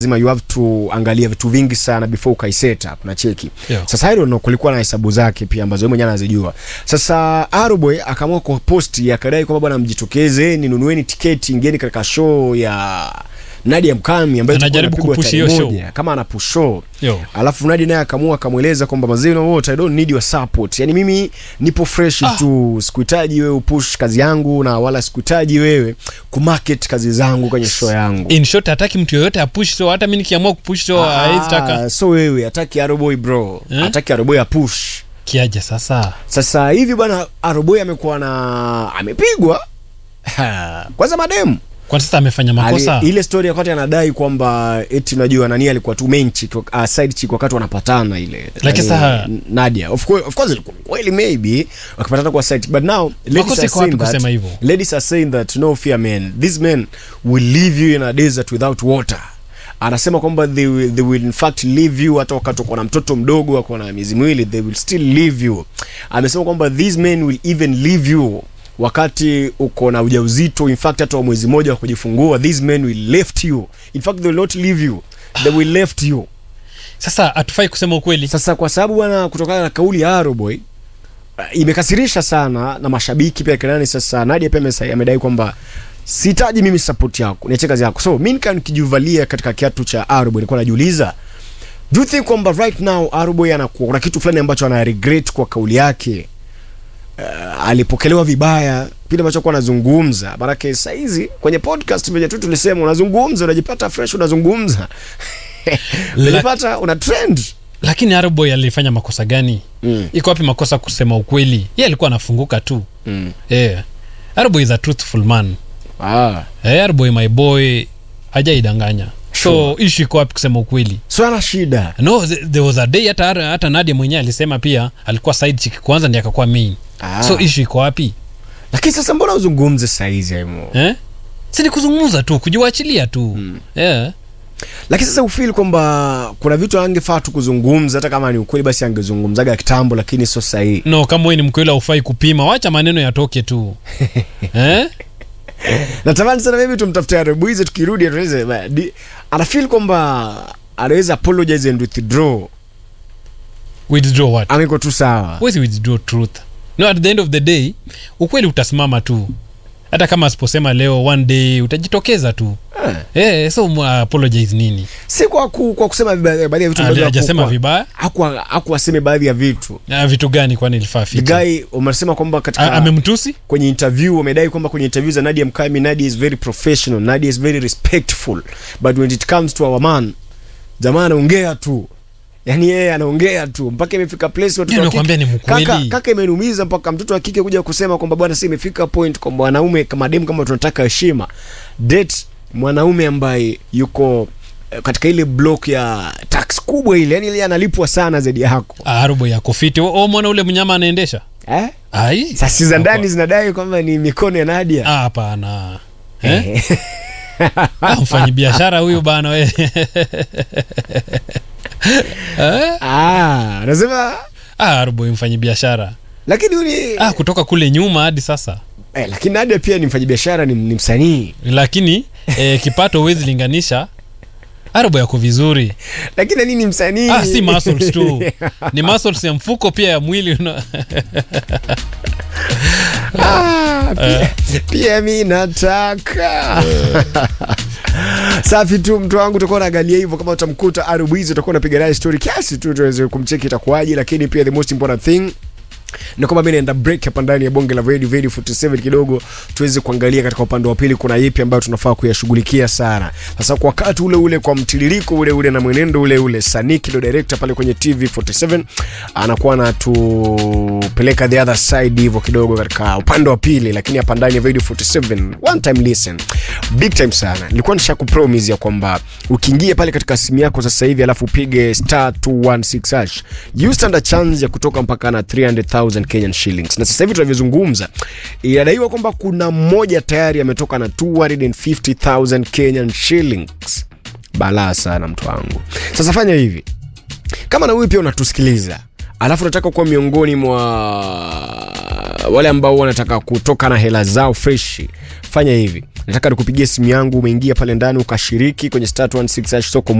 lazima you have to angalia vitu vingi sana before ukai set up na cheki Yeah. sasa hilo no, kulikuwa na hesabu zake pia ambazo yeye mwenyewe anazijua sasa Aroboy akaamua kwa posti akadai kwamba bwana mjitokeze ninunueni tiketi ingieni katika show ya Nadia Mkami ambayo itakuwa Anajaribu inapigwa kupush tarehe hiyo show. moja, kama ana push show Yo. alafu Nadia naye akaamua akamweleza kwamba mazee you know what I don't need your support yani mimi nipo fresh Ah. tu sikuhitaji wewe upush kazi yangu na wala sikuhitaji wewe kumarket kazi zangu kwenye show yangu in short hataki mtu yoyote apush so hata mi nikiamua kupush so hawezi taka Ah, so wewe hataki Aroboy bro Eh? hataki Aroboy apush kiaje sasa sasa hivi bwana Aroboy amekuwa na amepigwa Ha, kwanza mademu kwa sasa amefanya makosa Ali, ile story wakati anadai kwamba eti unajua nani alikuwa tu main chick uh, side chick wakati wanapatana ile Lakini Nani, sasa- Nadia of course of course ilikuwa kweli maybe wakipatana kwa side chick, but now ladies Makosa are iko wapi saying that kusema hivyo? ladies are saying that no fear men these men will leave you in a desert without water anasema kwamba they will, they will in fact leave you hata wakati uko na mtoto mdogo ako na miezi miwili they will still leave you amesema kwamba these men will even leave you wakati uko na ujauzito in fact hata wa mwezi mmoja wa kujifungua these men will left you in fact they will not leave you they will left you sasa hatufai kusema ukweli sasa kwa sababu bwana kutokana na kauli ya Aroboy uh, imekasirisha sana na mashabiki pia kinani sasa Nadia pia amesa- amedai kwamba sihitaji mimi support yako niache kazi yako so mimi nikaa nikijuvalia katika kiatu cha Aroboy nilikuwa najiuliza do you think kwamba right now Aroboy anakuwa kuna kitu fulani ambacho ana regret kwa kauli yake uh, alipokelewa vibaya kile ambacho kuwa anazungumza maanake saizi kwenye podcast venye tu tulisema unazungumza unajipata fresh unazungumza unajipata una trend lakini Aroboy alifanya makosa gani Mm. iko wapi makosa kusema ukweli ye alikuwa anafunguka tu mm. yeah. Aroboy is a truthful man ah. yeah, Aroboy my boy hajaidanganya so Sure. issue iko wapi kusema ukweli so ana shida no th- there was a day hata hata Nadia mwenyewe alisema pia alikuwa side chick kwanza ndiye akakuwa main ah. so issue iko wapi lakini sasa mbona uzungumze saizi aimo eh? si ni kuzungumza tu kujiwachilia tu mm. yeah. lakini sasa ufili kwamba kuna vitu angefaa tu kuzungumza hata kama ni ukweli basi angezungumzaga kitambo lakini sio sahii no kama wewe ni mkweli aufai kupima wacha maneno yatoke tu eh? natamani sana maybe tumtafute arebuize tukirudi atueleze ba- di- anafeel kwamba anaweza apologize and withdraw withdraw what ameko tu sawa Huwezi withdraw truth no at the end of the day ukweli utasimama tu hata kama asiposema leo one day utajitokeza tu Eh. eh, so mu- apologize nini si kwa, ku, kwa kusema viba- baadhi ya vitu ambavyo hajasema hakuwa- vibaya hakuwa- hakuwaseme baadhi ya vitu Ah, vitu gani kwani ilifaa the ficha guy umesema kwamba A- katika amemtusi kwenye interview wamedai kwamba kwenye interview za Nadia Mkami Nadia is very professional Nadia is very respectful but when it comes to our man jamaa anaongea tu yaani yeye anaongea tu mpaka imefika place watoto Ndio wa kike- nakwambia ni mkweli. kaka, kaka imeniumiza mpaka mtoto wa kike kuja kusema kwamba bwana si imefika point kwamba wanaume kama demu kama tunataka heshima date mwanaume ambaye yuko eh, katika ile block ya tax kubwa ile yani ile analipwa sana zaidi yako arobo yako fiti o mwana ule mnyama anaendesha eh? ai sasi za ndani zinadai kwamba ni mikono ya Nadia Ah, hapana eh? Ah, mfanyi biashara huyu bana we eh? Ah, nasema ah, arobo mfanyi biashara lakini uni ah, kutoka kule nyuma hadi sasa eh, lakini Nadia pia ni mfanyabiashara ni, ni msanii lakini eh, kipato huwezi linganisha arobo yako vizuri lakini nini msanii ah, si muscles tu ni muscles ya mfuko pia ya mwili una... ah, pia, pia mi nataka safi tu mtu wangu utakuwa unaangalia hivyo kama utamkuta arubizi utakuwa unapiga naye story kiasi tu tuweze kumcheki itakuwaje lakini pia the most important thing na kwamba mi naenda break hapa ndani ya bonge la radio radio 47 kidogo tuweze kuangalia katika upande wa pili kuna yipi ambayo tunafaa kuyashughulikia sana sasa kwa wakati ule ule kwa mtiririko ule ule na mwenendo ule ule saniki ndo director pale kwenye tv 47 anakuwa anatupeleka the other side hivyo kidogo katika upande wa pili lakini hapa ndani ya radio 47 one time listen big time sana nilikuwa nisha kupromise ya kwamba ukiingia pale katika simu yako sasa hivi alafu upige star 216 hash you stand a chance ya kutoka mpaka na 300000 Kenyan shillings na sasa hivi tunavyozungumza inadaiwa kwamba kuna mmoja tayari ametoka na 250000 Kenyan shillings balaa sana mtu wangu sasa fanya hivi kama na wewe pia unatusikiliza alafu unataka kuwa miongoni mwa uh, wale ambao wanataka kutoka na hela zao fresh fanya hivi nataka nikupigie simu yangu umeingia pale ndani ukashiriki kwenye star 116 hash soko